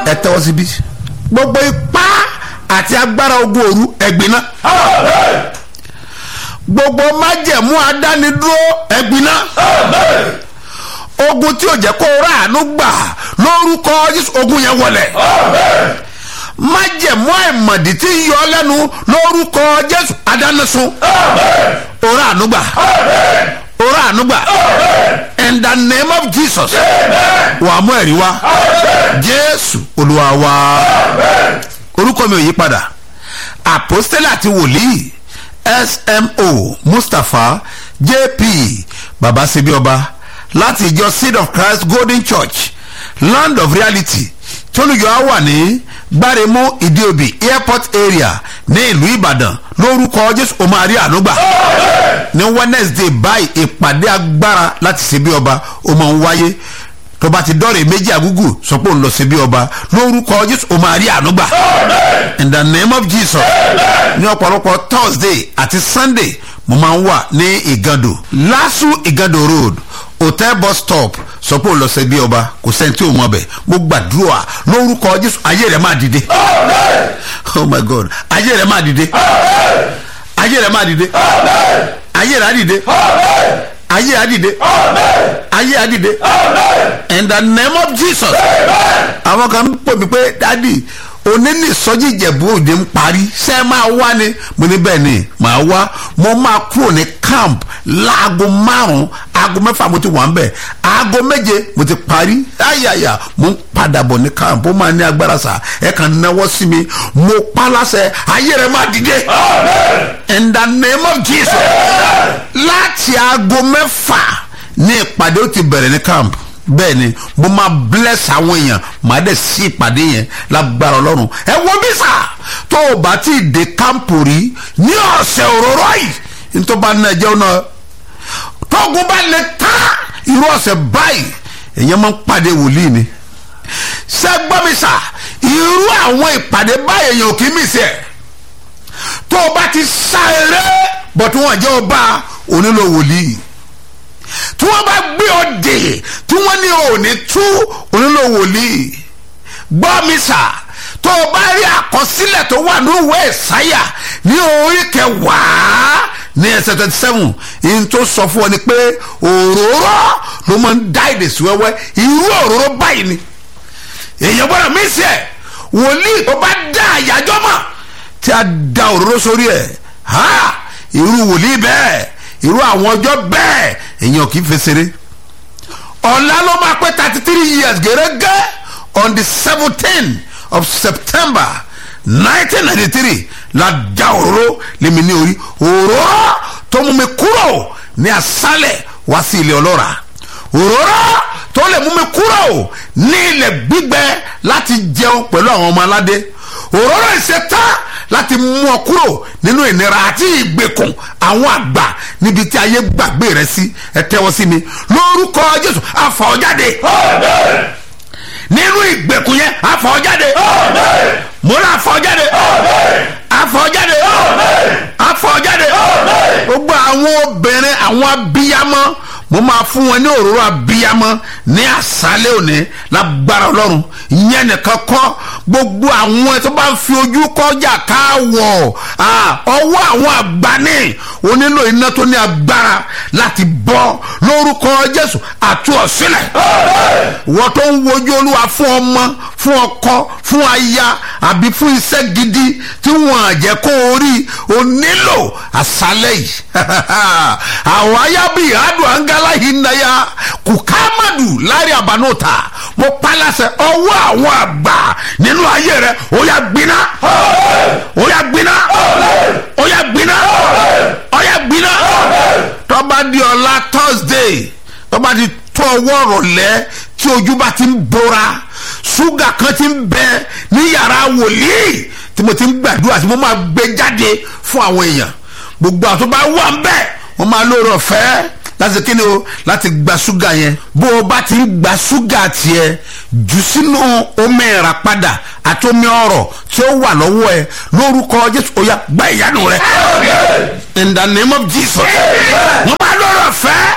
ẹ tẹ́wọ́ síbí gbogbo ipá àti agbára ogun òru ẹ̀gbin náà gbogbo májẹ̀mú adánidúró ẹ̀gbin náà ogun tí ò jẹ́ kó ráàánú gbà lórúkọ Jésù ogun yẹn wọlẹ̀ májẹ̀mú àìmọ̀dí tí ń yọ lẹ́nu lórúkọ Jésù adánisun òrà ànúgbà òrà ànúgbà in the name of Jesus wà á mú ẹ̀rí wá Jésù Olúwa wa orúkọ mi ò yí padà àpọ́stélì àti wòlíì smo mustapha jp babasebioba láti ìjọ seed of christ golden church land of reality tólùyọ wà ní gbáremú ìdíòbí airport area ní ìlú ìbàdàn lórúkọ jésù ọmọ àrí ànúgbà ní wednesday báyìí ìpàdé agbára láti ṣe bí ọba ó máa ń wáyé tó bá ti dọ́rẹ̀ méjì àgúgù sọ pé òun lọ sí bí ọba lórúkọ jésù ó máa rí ànúgbà in the name of jesus ní ọ̀pọ̀lọpọ̀ thursday àti sunday mo máa ń wà ní ìgàndò lásù ìgàndò road hotel bus stop sọ pé òun lọ sí bí ọba kò sẹ́ni tí ò mọ̀ bẹ̀ mo gbàdúrà lórúkọ jésù ayé rẹ̀ máa dìde oh my god ayé rẹ̀ máa dìde ayé rẹ̀ máa dìde ayé rẹ̀ á dìde ayé á dìde ayé á dìde in the name of jesus àwọn kan ń pè mí pé dádì onílì sọjí ìjẹ̀bú òde ń parí ṣé ẹ máa wá ni mo ní bẹ́ẹ̀ ni màá wá mo máa kúrò ní camp láago márùn-ún aago mẹ́fà mo ti wà ń bẹ̀ aago méje mo ti parí ayaya mo ń padà bọ̀ ní camp ó máa ní agbára sá ẹ kàn náwó sí mi mo pa láṣẹ ayé rẹ máa dìde in the name of jesus láti aago mẹ́fà ní ìpàdé ó ti bẹ̀rẹ̀ ní camp bẹ́ẹ̀ ni mo máa bless àwọn èèyàn màá dẹ̀ sí ìpàdé yẹn lágbára ọlọ́run ẹ wo bí sà tó o bá ti dé kámpù rí ní ọ̀sẹ̀ òróró yìí nítorí bá náà jẹun náà tóògùn bá lè ta irú ọ̀sẹ̀ báyìí èèyàn máa ń pàdé wòlíì ni ṣé gbọ́ mi sà irú àwọn ìpàdé báyìí èèyàn ò kì í mì sí ẹ̀ tó o bá ti sá eré bọ̀ tí wọ́n jẹ́ ọba onílò wòlíì tí wọ́n bá gbé ọ dè tí wọ́n ní òní tú onílò wòlíì gbọ́ mi sà tó o bá rí àkọsílẹ̀ tó wà ní ìwé ìsáyà ní orí kẹwàá ní ẹsẹ̀ twenty seven yìí tó sọ fún ọ ni pé òróró ló máa ń dá èdè sí wẹ́wẹ́ irú òróró báyìí ni èèyàn gbọ́dọ̀ mí sí ẹ̀ wòlíì tó bá dá àyájọ́ mọ̀ tí a da òróró sórí ẹ̀ ha irú wòlíì bẹ́ẹ̀ irú àwọn ọjọ́ bẹ́ẹ̀ èèyàn kì í fesere ọ̀la ló máa pé thirty three years gẹ́gẹ́ on the seventeen of september nineteen ninety three la da òróró lèmi ní orí òróró tó mú mi kúrò ní asálẹ̀ wá sí ilé ọlọ́ra òróró tó lè mú mi kúrò ní ilẹ̀ gbígbẹ láti jẹun pẹ̀lú àwọn ọmọ aládé òróró ìṣetán láti mú ọ kúrò nínú ìnira àti ìgbèkùn àwọn àgbà níbi tí ayé gbàgbé rẹ sí ẹ tẹ́wọ́ sí mi lórúkọ jésù àfọ̀jáde nínú ìgbèkùn yẹn àfọ̀jáde mo rà àfọ̀jáde àfọ̀jáde àfọ̀jáde gbogbo àwọn obìnrin àwọn abiyamọ mo máa fún wọn ní òróró abiyamọ ní àṣálẹ́ òní lágbára ọlọ́run ìyẹn nìkan kọ́ gbogbo àwọn tó bá ń fi ojú kọjá káwọ̀ ọwọ́ àwọn àgbáni onílò iná tó ní agbára láti bọ́ lórúkọ jésù àti ọ̀sílẹ̀ wọ́n tó ń wojú olúwa fún ọmọ fún ọkọ fún aya àbí fún iṣẹ́ gidi tí wọ́n àjẹ́ kó o rí o nílò àṣálẹ́ yìí àwọn ayábí ìhádùn àǹgálá yìí náyà kùkámàdù lárí àbánúta mo palasẹ ọwọ́ àwọn àgbà nínú ayé rẹ ó yà gbiná ó yà gbiná ó yà gbiná ó yà gbiná tọ́ba di ọ̀la thursday tọ́ba di tó ọwọ́ rọ̀lẹ́ tí ojú bá ti ń bora ṣúgà kan ti ń bẹ ní yàrá wòlíì tí mo ti ń gbàdúrà tí mo máa gbé jáde fún àwọn èèyàn gbogbo àwọn tó bá wà ń bẹ wọ́n máa lóore ọ̀fẹ́ láti kíni o láti gba ṣúgà yẹn bó o bá ti ń gba ṣúgà tiẹ̀ jù sínú omi ẹ̀rà padà àti omi ọ̀rọ̀ tí ó wà lọ́wọ́ ẹ lórúkọ jésù ó yá gba ìyanu rẹ in the name of jesus wọ́n máa lóore ọ̀fẹ́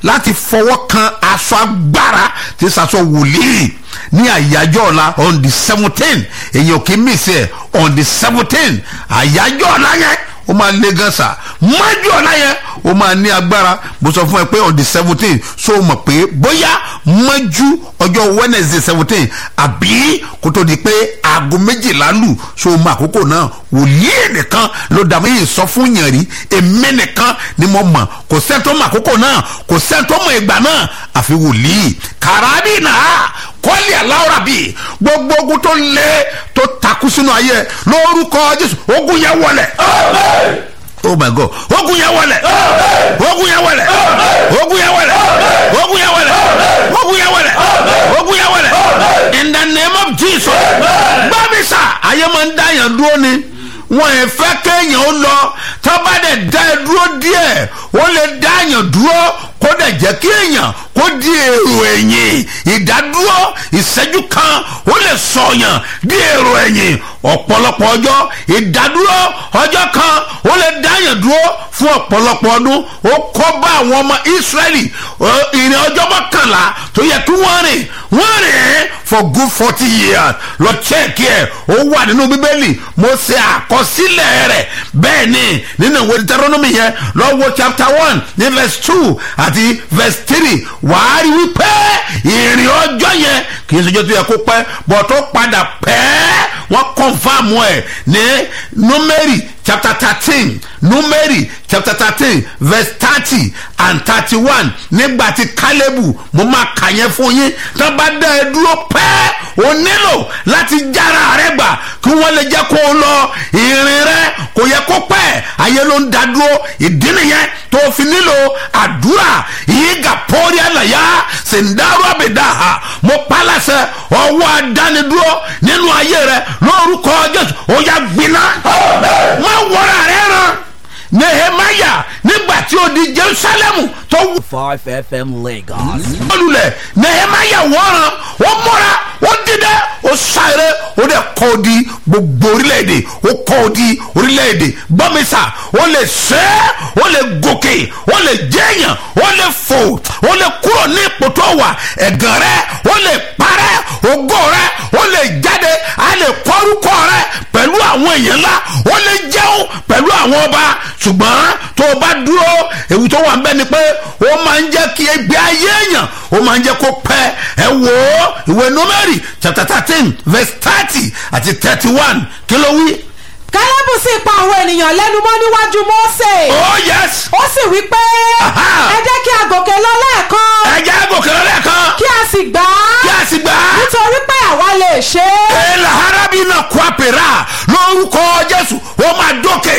láti fọwọ́ kan aṣọ agbára tí sasọ wòlíì ní àyájọ́ ọ̀la on the seventeen èyàn kì í mìsí ẹ̀ on the seventeen àyájọ́ ọ̀la yẹn ó máa lé gan sa mọ́jú ọ̀la yẹn ó máa ní agbára mo sọ fún ẹ pé on the seventeen so mọ̀ pé bóyá mọ́jú ọjọ́ wednesday seventeen àbí kó tó di pé aago méjìlá lù so mọ àkókò náà wòlíì nìkan ló dà mí sọ fún yàn rí èmi nìkan ni mo mọ̀ kò sẹ́ni tó mọ àkókò náà kò sẹ́ni tó mọ ìgbà náà àfi wòlíì kàràbì náà kọ́lì aláwòrán bíi gbogbo ogun tó lé tó takú sínú ayé lórúkọ jésù ogun yẹn wọlé oh my god ogun yẹn wọlé ogun yẹn wọlé ogun yẹn wọlé ogun yẹn wọlé ogun yẹn wọlé ogun yẹn wọlé in the name of jesus gbàmísà ayé máa ń dá yàn dúró ni wọn ẹ fẹ́ kéèyàn ó lọ tọ́ba dẹ̀ dá ẹ dúró díẹ̀ ó lè dá yàn dúró kó dẹ̀ jẹ́ kí èèyàn kó di èrò ẹ̀yìn ìdádúró ìṣẹ́jú kan ó lè sọ̀yàn di èrò ẹ̀yìn ọ̀pọ̀lọpọ̀ ọjọ́ ìdádúró ọjọ́ kan ó lè dáyàn dúró fún ọ̀pọ̀lọpọ̀ ọdún ó kọ́ bá àwọn ọmọ ìsírẹ́lì ìrìn ọjọ́ mọ́kànlá tó yẹ kí wọ́n rìn wọ́n rìn for good forty years lọ chẹ́ẹ̀kì ẹ̀ ó wà nínú bíbélì mo ṣe àkọsílẹ̀ rẹ̀ bẹ́ẹ̀ ni nínú ìwé deuteronomy yẹn lọ́wọ́ chapter one ní verse two àti verse three wàá rí wípé ìrìn ọjọ́ yẹn kì í ṣèjọ́ tó yẹ kó pẹ́ bọ̀ tó padà pẹ́ wọ́n confam ẹ̀ ní numeri chapter thirteen numeri chapter thirteen verse thirty and thirty-one nígbà tí kálẹ́bù mo máa kà yẹn fún yín tó bá dá ẹ dúró pẹ́ o nílò láti jára rẹ gbà kí wọ́n lè jẹ́ kó o lọ ìrìn rẹ kò yẹ kó pẹ́ ayé ló ń da dúró ìdí nìyẹn tó fi nílò àdúrà yìí gà pọ́ọ́rí àlàyé sèǹdàrú àbẹ̀dàhà mo pàlàṣẹ ọwọ́ adánidúró nínú ayé rẹ lórúkọ jésù ó yà gbiná má wọra rẹ ràn nehemaya nígbà tí ó di jerusalemu tó wù. Five FM Lagos. olùlẹ̀ nehemaya wọ́ran ó mọ́ra ó dídẹ́ ó sáré ó dẹ̀ kọ́ ọ di gbogbo orílẹ̀-èdè ó kọ́ ọ di orílẹ̀-èdè gbọ́mísà ó lè ṣe é ó lè gòkè ó lè jẹ́yàn ó lè fò ó lè kúrò ní ipò tó wà ẹ̀gàn rẹ ó lè parẹ́ ògo rẹ ó lè jáde á lè kọ́rúkọ rẹ pẹ̀lú àwọn èèyàn ńlá ó lè jẹun pẹ̀lú àwọn ọba ṣùgbọ́n tó o bá dúró ewu tó wà ń bẹ́ ni pé ó máa ń jẹ́ kí ẹgbẹ́ ayé èèyàn ó máa ń jẹ́ kó pẹ́ ẹ wò ó ìwé númẹ́rì chapter thirteen verse thirty àti thirty one kí ló wí. kálẹ́bù sì pa àwọn ènìyàn lẹ́nu mọ́ níwájú mósè oh yes ó sì wí pé Aha. ẹ jẹ́ kí a gòkè lọ lẹ́ẹ̀kan ẹ jẹ́ gòkè lọ lẹ́ẹ̀kan kí a sì gbà kí á a sì gbà á. nítorí pé àwa lè ṣe é. èèlà harabi náà kó àpèrà lórúkọ jésù ó máa dókè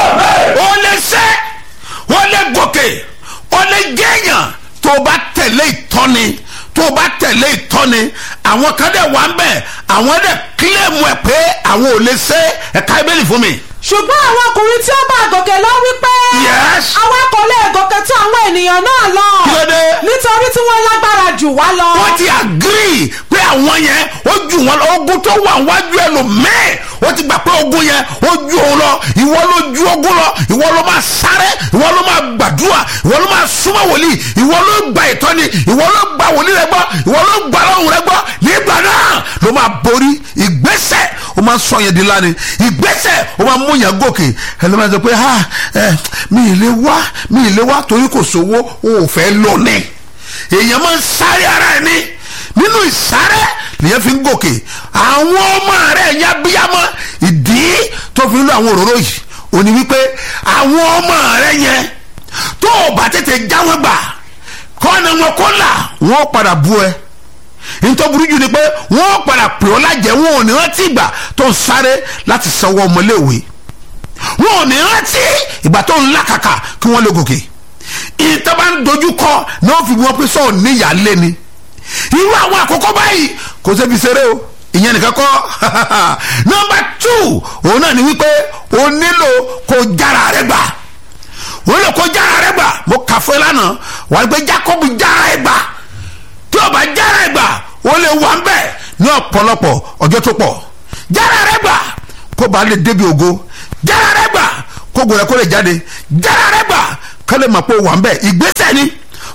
ó lè ṣe ó lè gòkè ó lè jẹ́yàn tó o bá tẹ̀lé ìtọ́ni tó o bá tẹ̀lé ìtọ́ni àwọn kan dẹ̀ wà ń bẹ̀ àwọn dẹ̀ kílẹ̀mù ẹ̀ pé àwọn ò lè ṣe ẹ̀ka ibẹ̀lì fún mi. ṣùgbọ́n àwọn ọkùnrin tí ó bá gòkè lọ wípé Yes. àwa kò lè gòkè tó àwọn ènìyàn náà lọ Kí ló dé? nítorí tí wọ́n lágbára jù wá lọ. wọ́n ti agree pé àwọn yẹn ó ju wọn lọ ogun tó wà wájú ẹ lò mẹ́ẹ̀ ó ti gbà pé ogun yẹn ó ju òun lọ ìwọ ló ju ogun lọ ìwọ ló máa sáré ìwọ ló máa gbàdúrà ìwọ ló máa súnmọ́ wòlíì ìwọ ló gba ìtọ́ni ìwọ ló gba wòlíì rẹ gbọ́ ìwọ ló gba ọlọ́run rẹ gbọ́ nígbà náà ló máa borí ìgbésẹ̀ ó máa sọ yẹn di lánìí ìgbésẹ̀ ó máa mú yẹn gòkè ẹlẹ́mọ̀ sọ pé ha ẹ mi ì lè wá mi ì lè wá torí kò sówó o ò fẹ́ lọ ní èèyàn máa ń sáré ara ẹ̀ ní nínú ìsáré nìyẹn fi ń gòkè àwọn ọmọ rẹ̀ yẹn abiyamọ ìdí tó fi ń lo àwọn òróró yìí ò ní wípé àwọn ọmọ rẹ̀ yẹn tó o bá tètè jáwé gbà kọ́ni wọn kó là wọ́n padà bú ẹ nítorí burú jù ni pé wọ́n padà pè ọ́ lájẹ́ wọn ò ní rántí ìgbà tó ń sáré láti sanwó ọmọléèwé wọn ò ní rántí ìgbà tó ń làkàkà kí wọ́n lè gòkè ìtọ́ba ń dojú kọ náà fi wọ́n pé sọ̀rọ̀ níyà lé ni irú àwọn àkókò báyìí kò sẹ́bi ṣeré o ìyẹn nìkan kọ́ nọmba two òun náà ni wípé o nílò kó jára rẹ gbà o nílò kó jára rẹ gbà mo kà fún ẹ lánàá wà á gbé Jacob jára ẹ gbà tí o bá jára ẹ gbà o lè wà ń bẹ̀ ní ọ̀pọ̀lọpọ̀ ọjọ́ tó pọ̀ jára rẹ gbà kó ba lè débi ògo jára rẹ gbà kó gbọ́dọ̀ kó lè jáde jára rẹ gbà kó lè mọ̀ pé o wà ń bẹ̀ ìgbésẹ̀ ni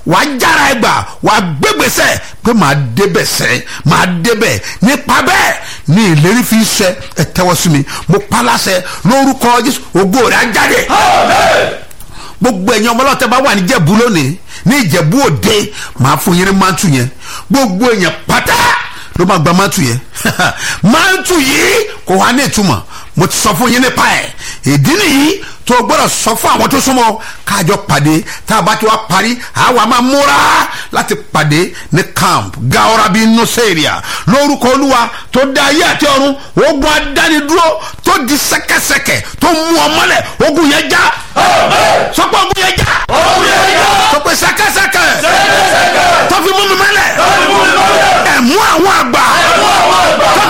wàá jára ẹ gbà wàá gbégbèsè pé màá débẹ̀ sẹ́ màá débẹ̀ nípa bẹ́ẹ̀ ní ìlérí fi ṣẹ ẹ tẹ́wọ́ sí mi mo pa láṣẹ lórúkọ jésù ògo rẹ̀ á jáde gbogbo ẹ̀yin ọmọ ọlọ́tẹ̀ bá wà ní ìjẹ̀bú lónìí ní ìjẹ̀bú òde màá fún yín ní mántù yẹn gbogbo èèyàn pátá ló máa gba mántù yẹn mántù yìí kò wá ní ìtumọ̀ mo ti sọ fún yín nípa ẹ̀ ìdí nìyí tó o gbọ́dọ̀ sọ fún àwọn tó súnmọ́ káàjọ pàdé tá a bá ti wá parí àwa máa múra láti pàdé ní camp gaorabi nuseria lórúkọ olúwa tó dá ayé àti ọ̀run ogun adánidúró tó di sẹ́kẹsẹkẹ tó mú ọ mọ́lẹ̀ ogun yẹn já sọ pé ogun yẹn já sọ pé sẹ́kẹsẹkẹ tó fi mú mi mọ́lẹ̀ ẹ̀mú àwọn àgbà tó